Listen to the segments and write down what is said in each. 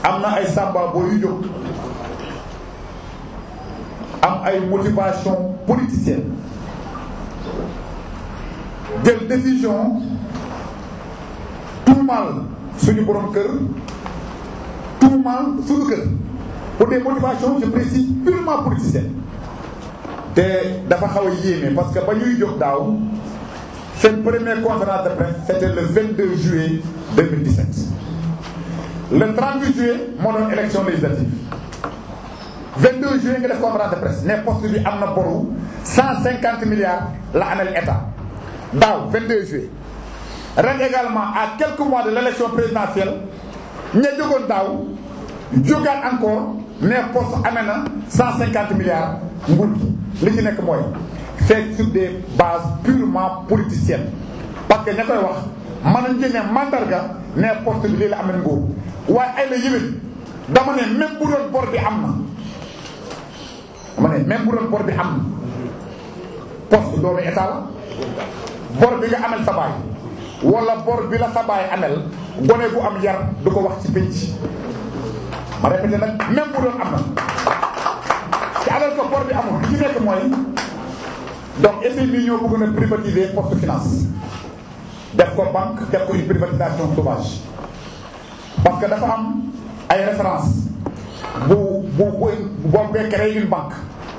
am na ay sàmba boo yu jóg am ay motivation politicienne jël décision tuumaal suñu borom kër tuumaal suñu kër pour des motivations je précise purement politiciennes te dafa xaw a yéeme parce que ba ñuy jóg daaw seen première conférence de presse c'était le 22 juillet 2017 le 30 juillet moo doon élection législative 22 juillet nga def conférence de presse ne poste bi am na boru 150 milliards la amel état daaw 22 juillet ren également à quelques mois de l'élection présidentielle ña jógoon daaw jógaat encore ne poste amee na 150 milliards nguur gi li ci nekk mooy c'est sur des bases purement politiciennes parce que ña koy wax mën nañ jëne mandarga ne poste bi lii la amee nguur waaye ay la yëwén dama ne même bu doon bor bi am na dama ne même bu doon bor bi am na poste doomu état la bor bi nga amel sa baay wala bor bi la sa baay amel gone bu am yar du ko wax ci pénc ma répété nag même bu doon am na ci alal ko bor bi amul li ci nekk mooy donc FMI ñoo bëgg na privatiser poste finance def ko banque def ko une privatisation sauvage parce que dafa am ay référence bu bu bu boo bee créé une banque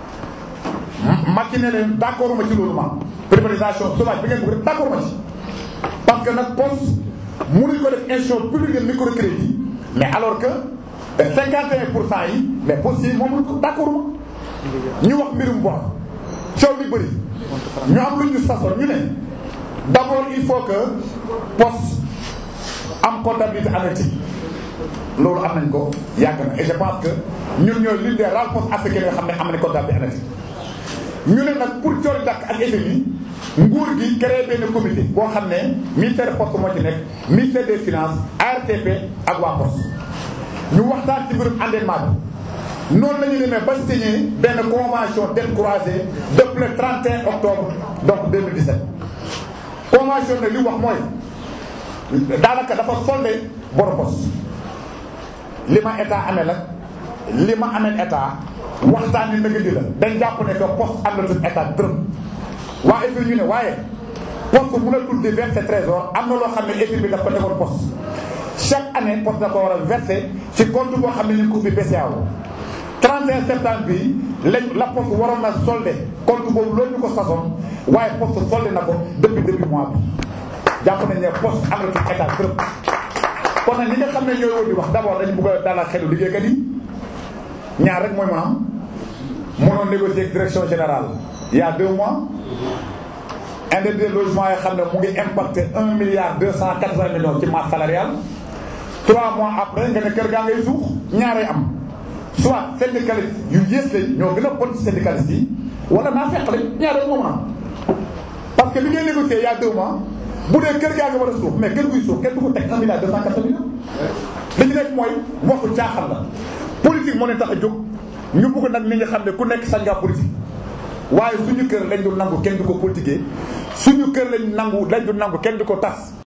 Macky ne leen d'accord ma ci loolu ma privatisation sauvage bi ngeen bëgg def d'accord ma ci parce que nag poste mënuñ ko def institution publique de microcrédit mais alors que 51 pour cent yi mais poste yi moom ko d'accord ma ñu wax mbirum bor coow li bëri ñu am lu ñu sasoon ñu ne d'abord il faut que poste am comptabilité analytique loolu am nañ ko yàgg na et je pense que ñun ñooy l'une des rares postes africains yoo xam ne am nañ comptabilité analytique ñu ne nag pour coori dakk ak FMI nguur gi créé benn comité boo xam ne ministère poste moo ci nekk ministère des finances ARTP ak waa poste ñu waxtaan ci mbirum endettement bi noonu la ñu demee ba signé benn convention dette croisée depuis le 31 octobre donc 2017 convention ne li wax mooy daanaka dafa soldé borom poste li ma état amee la li ma amee état waxtaan ni nëgë di la dañ jàpp ne que poste àndatul état dërëm waa FMI ñu ne waaye poste mënatul di verser trésor am na loo xam ne FMI bi daf ko defoon poste chaque année poste da ko war a verser ci compte boo xam ne ñu ko ubbi BCEAO 31 septembre bi lañ la poste waroon na soldé compte boobu loolu ñu ko sasoon waaye poste soldé na ko depuis début mois bi jàpp nañ ne poste àndatul état dërëm kon nag ñi nga xam ne ñooy woon di wax d'abord dañu bëgg a dalal xelu liggéeykat yi ñaar rek mooy ma am mënoon négocier ak direction générale il y a deux mois indemnité logement yoo xam ne mu ngi impacté un milliard deux cent quatre-vingts millions ci masse salariale trois mois après nga ne kër gaa ngay suux ñaaree am soit syndicaliste yu yées lañ ñoo gën a bon ci syndicaliste yi wala naa fekk lañ ñaar rek moom am parce que li ngay négocier il y a deux mois bu dee kër gaa nga war a suux mais kër guy suux kenn du ko teg un milliard deux cent quatre-vingts millions li ci nekk mooy waxu caaxaan la politique moo leen tax a jóg ñu bëgg nag ni nga xam ne ku nekk sañ ngaa politique waaye suñu kër lañ du nangu kenn du ko politiquer suñu kër lañ nangu lañ du nangu kenn du ko tas